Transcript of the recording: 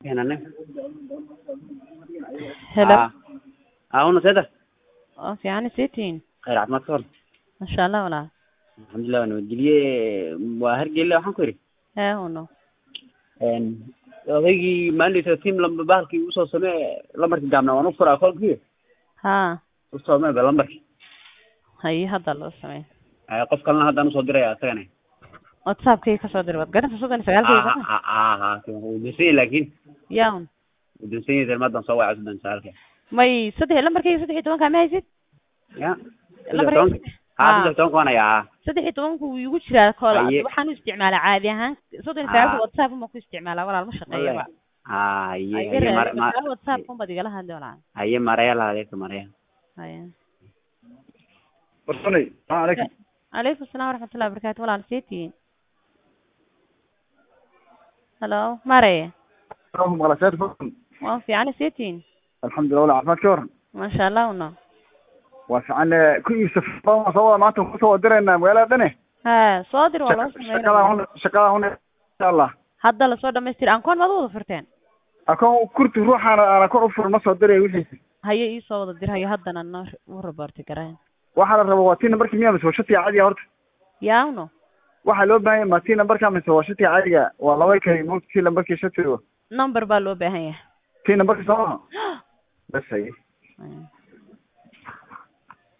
Kenanne. Hello. Ah. Ah, una seda. oo fiican isiitiin Khayr caafimaad ka hor. masha allah walaal Alxamdulilah waan nabadgelye waa hargeyla waxaan ku yidhi. hee uno Een odaygii maalinta team lamba bahalkii usoo samee lambarkii gaabnaa waan u furaa kolkii haa usoo samee ba lambarkii. haye hadda loo sameey Eh, qof kalena haddaan usoo diraya isagana. whatsappkii kasoo dir waad garanta soddon iyo sagaalkii Ah, ah, ah, ah, wuu dinsan yahay laakiin yaa un wuu dinsan yahay maadaan soo wacay soddon sagaalka. may saddex lambarkayga saddex iyo tobankaa ma haysid Ya. Lambarkayga Saddex tobanka. Ah, saddex tobanka waan hayaa. saddex iyo tobanku wuu igu jiraa kool Haye. waxaan u isticmaalaa caadi ahaan soddon iyo Ah. sagaalka whatsapp uma ku isticmaalaa walaal ma shaqeeya ba Ah, haye, Haye, haye, mar- raadi, mar- markaa whatsapp kun baad igala hadli walaal haye maraya la adeegta maraya. haye warsanay salaam calaykum calaykum asalaam waraxmatullahi wabarakaatu walaal seetiin halo mare maqlasaad fadlan waa fiican seetiin alxamdulilah wala caafimaad ka waran masha allah uno waa fiican eh, ku iibsa fadlan soo wada maanta kusoo wadireynaa magaalada dhane ha soo dir waa loo shaqada sameynaya hun shaqada hun insha allah hadda lasoo dhamaystir ankoon maad u wada furteen akoon kurti ruuxaana aan akoon u furin ma soo diray wixiisa haye iisoo wada dir hayo haddana noo u raboorti garaan waxaa la raba waa tii nambarkii miyaa mise waa shatiga caadiga horta yaa uno waxaa loo baahan yahay ma tii nambarka mise waa shatiga caadiga waa laba kali mugta tii nambarkii shatiga number baa loo baahan yahay tii nambarkii soo bas haye Haye.